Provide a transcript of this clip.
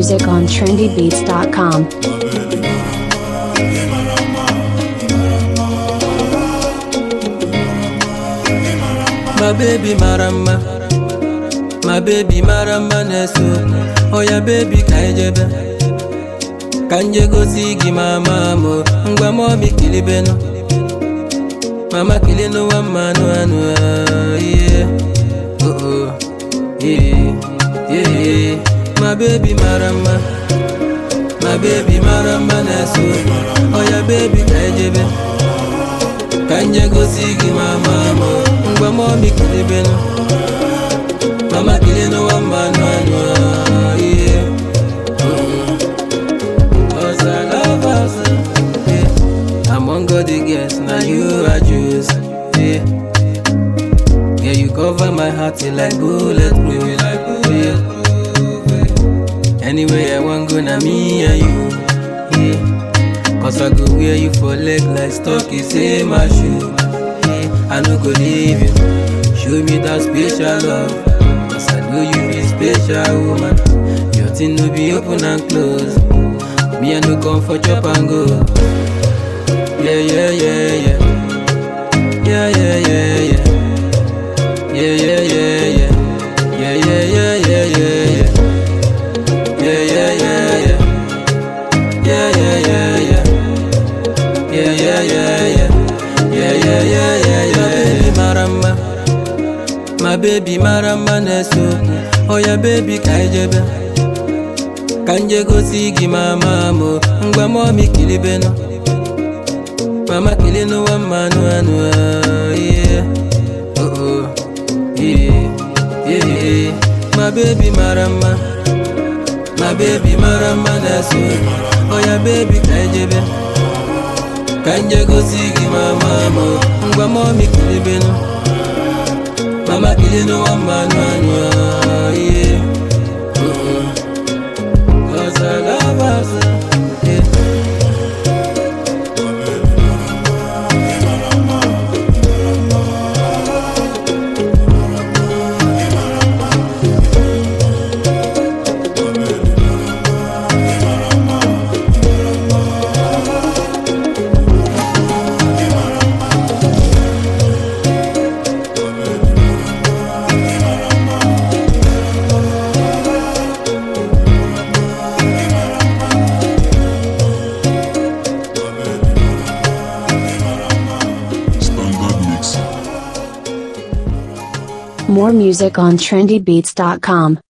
music on trendybeats.com. My baby marama My baby marama na-eso Oya baby ka ijebe Ka nje gosi gị mama mo Ngwa momi kilibenu Mama kilinu wa manu anu ah, Yeah Oh oh Yeah Yeah My baby marama My baby marama na-eso Oya baby ka ijebe Ka nje gosi gị mama mo Ngwa momi kilibenu Mama kilinu wa manu anu ah, Yeah Cause I love us, yeah. Among all the girls, now you are choose, yeah. Yeah, you cover my heart till like bulletproof, yeah. Anywhere I want go, now me and you, yeah. Cause I go wear you for leg like stocky, say my shoe, yeah. I no go leave you, show me that special love. Cause I know you be special woman. Your thing no be open and close. Me I no come for chop and go. Yeah, yeah, yeah, yeah. Yeah, yeah, yeah, yeah. Yeah, yeah, yeah, yeah. Yeah, yeah, yeah, yeah, yeah, yeah. Yeah, yeah, yeah, yeah. Yeah, yeah, yeah, yeah. Yeah, yeah, yeah, yeah. Yeah, yeah, yeah, yeah, yeah. Maramba. My baby maramba neso. Oh yeah, baby kaijebe. Kanje gosi gị mama mo ngwa momi kilibeno Mama kilinu wa manu anu ah, yeah Oh oh Yeah Yeah yeah My baby marama My baby marama naso Oh yeah baby kaijebe Kanje gosi gị mama mo ngwa momi kilibeno Mama kilinu wa manu anu ah, yeah Oh oh Cause I love us. Yeah. Standard mix. More music on trendybeats.com.